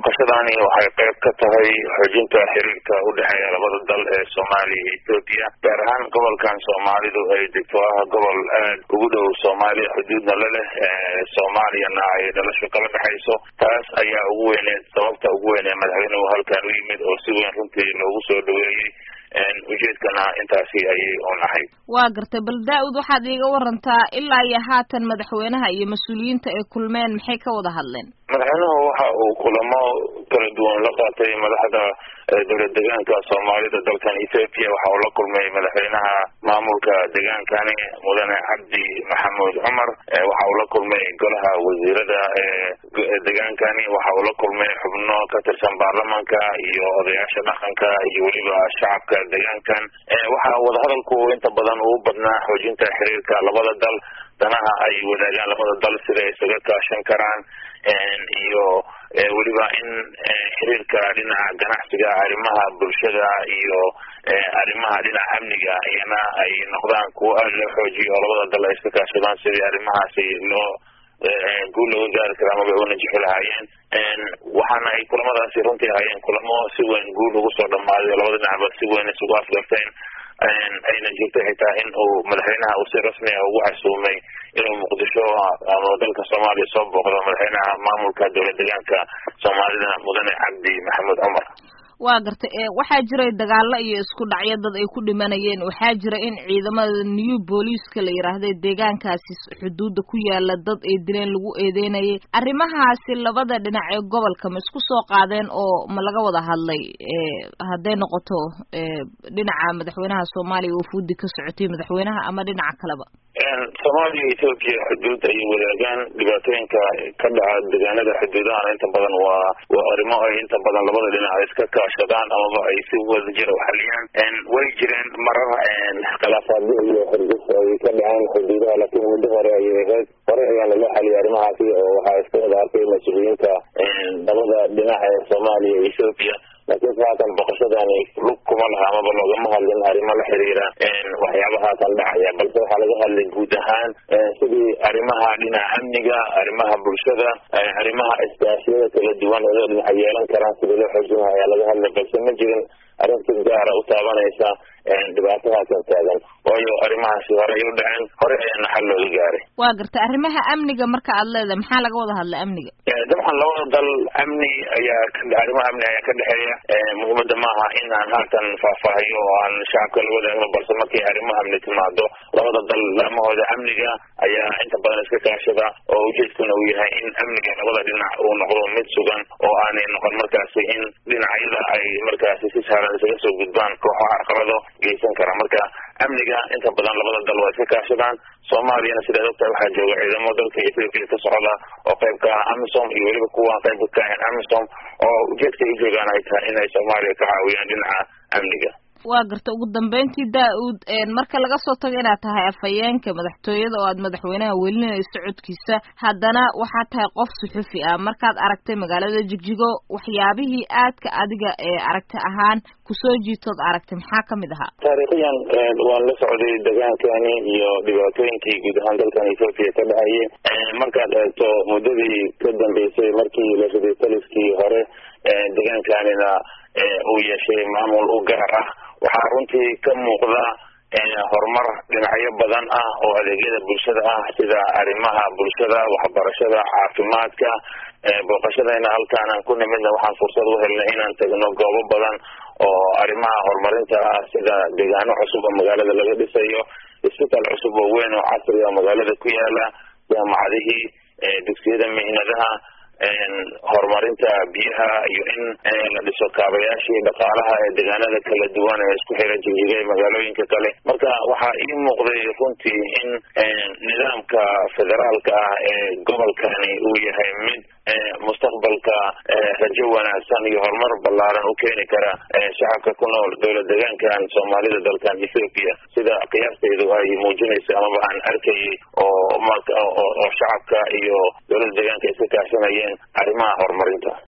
booqashadani waxay qayb ka tahay xoojinta xiriirka u dhexeeya labada dal ee soomaaliya iyo etoobiya gaar ahaan gobolkan soomaalidu ay degto ah gobol aad ugu dhow soomaaliya xuduudna la leh soomaaliyana ay dhalasho kala dhexayso taas ayaa ugu weyneed sababta ugu weyn ee madaxweynuhu halkan u yimid oo si weyn runtii loogu soo dhaweeyey ujeedkana intaasi ayay un ahayd waa gartay bal daa-ud waxaad iiga warantaa ilaa iyo haatan madaxweynaha iyo mas-uuliyiinta ay kulmeen maxay ka wada hadleen madaxweynuhu waxa uu kulamo kala duwan la qaatay madaxda dowlad degaanka soomaalida dalkan ethoopia waxa uu la kulmay madaxweynaha maamulka degaankani mudane cabdi maxamuud cumar waxa uu la kulmay golaha wasiirada degaankani waxa uu la kulmay xubno ka tirsan baarlamanka iyo odayaasha dhaqanka iyo weliba shacabka degaankan waxa wadahadalku inta badan uu badnaa xoojinta xiriirka labada dal danaha ay wadaagaan labada dal sida isaga kaashan karaan iyo weliba in xiriirka dhinaca ganacsiga arrimaha bulshada iyo arrimaha dhinaca amniga iyana ay noqdaan kuwo aada loo xoojiyo oo labada dal ay iska kaashadaan sidii arrimahaasi loo guul looga gaari kara amaba u najixi lahaayeen waxaana ay kulamadaasi runtii ahaayeen kulamo si weyn guul ugu soo dhamaaday labada dhinacba si weyn isugu afgarteen ayna jirtay xitaa in uu madaxweynaha uu si rasmi ah ugu casuumay inuu muqdisho ama dalka soomaaliya soo booqdo madaxweynaha maamulka dowlad degaanka soomaalida mudane cabdi maxamuud cumar waa gartay waxaa jiray dagaalo iyo isku dhacyo dad ay ku dhimanayeen waxaa jira in ciidamada new booliiska la yidhaahday deegaankaasi xuduudda ku yaala dad ay dileen lagu eedeynayay arrimahaasi labada dhinac ee gobolka ma isku soo qaadeen oo ma laga wada hadlay hadday noqoto dhinaca madaxweynaha soomaaliya wafuudi ka socotay madaxweynaha ama dhinaca kaleba soomaaliya iyo ethoobiya xuduud ayay wadaagaan dhibaatooyinka ka dhaca deegaanada xuduudahana inta badan waa waa arrimo ay inta badan labada dhinac ay iska kaashadaan amaba ay si wadajira u xaliyaan way jireen marar khilaafaadyo iyo xirgis ay ka dhaceen xuduudaha laakiin muddo hore ayay ahayd hore ayaana loo xaliyay arrimahaasi oo waxaa iska wada arkay mas-uuliyiinta labada dhinac ee soomaaliya iyo ethoobiya laakiin se haatan boqoshadani lug kuma laha amaba loogama hadlin arrimo la xiriira waxyaaba haatan dhacaya balse waxaa laga hadlay guud ahaan sidii arrimaha dhinaca amniga arrimaha bulshada arrimaha iskaashiyada kala duwan oo dhinaca yeelan karaan sidii loo xoojin ayaa laga hadlay balse ma jirin arrin si gaara u taabanaysa dhibaato haatan taagan waayo arrimahaasi hore ay u dhaceen hore ayaana xal looga gaaray waa gartay arrimaha amniga marka aad leedahay maxaa laga wada hadlay amniga dabcan labada dal amni ayaa arrimaha amni ayaa ka dhexeeya muhiimada maaha in aan haatan faahfaahiyo oo aan shacabka la wadaagno balse markay arrimo amni timaado labada dal laamahooda amniga ayaa inta badan iska kaashada oo ujeedkuna uu yahay in amniga labada dhinac uu noqdo mid sugan oo aanay noqon markaasi in dhinacyada ay markaasi si sahlan isaga soo gudbaan kooxo carqalado geysan kara marka amniga inta badan labada dal waa iska kaashadaan soomaaliyana sidaad ogtahay waxaa jooga ciidamo dalka ethoopia ka socda oo qayb ka ah amisom iyo weliba kuwa qaybka ka ahayn amisom oo ujeedka ay joogaan ay tahay inay soomaaliya ka caawiyaan dhinaca amniga waa garta ugu dambeyntii daa-uud marka laga soo tago inaad tahay afhayeenka madaxtooyada oo aad madaxweynaha welinayso codkiisa haddana waxaad tahay qof suxufi ah markaad aragtay magaalada jigjigo waxyaabihii aadka adiga ee aragti ahaan kusoo jiitood aragtay maxaa kamid ahaa taariikhiyan waan la socday degaankani iyo dhibaatooyinkii guud ahaan dalkan ethoopia ka dhacayay markaad eegto muddadii ka dambeysay markii la riday taliskii hore degaankanina uu yeeshay maamul u gaar ah waxaa runtii ka muuqda horumar dhinacyo badan ah oo adeegyada bulshada ah sida arrimaha bulshada waxbarashada caafimaadka booqashadayna halkaan aan ku nimidna waxaan fursad u helnay inaan tagno goobo badan oo arrimaha horumarinta ah sida deegaano cusub oo magaalada laga dhisayo isbitaal cusub oo weyn oo casri oo magaalada ku yaala jaamacadihii dugsiyada mihnadaha horumarinta biyaha iyo in la dhiso kaabayaashii dhaqaalaha ee deegaanada kala duwan ee isku xira jigjiga ee magaalooyinka kale marka waxaa ii muuqday runtii in nidaamka federaalka ah ee gobolkani uu yahay mid mustaqbalka rajo wanaagsan iyo horumar ballaaran u keeni kara shacabka ku nool dowlad deegaankan soomaalida dalkan ethoopia sida qiyaastaydu ay muujinaysa amaba aan arkayay oo oo shacabka iyo dowladda deegaanka iska kaashanayeen arrimaha horumarinta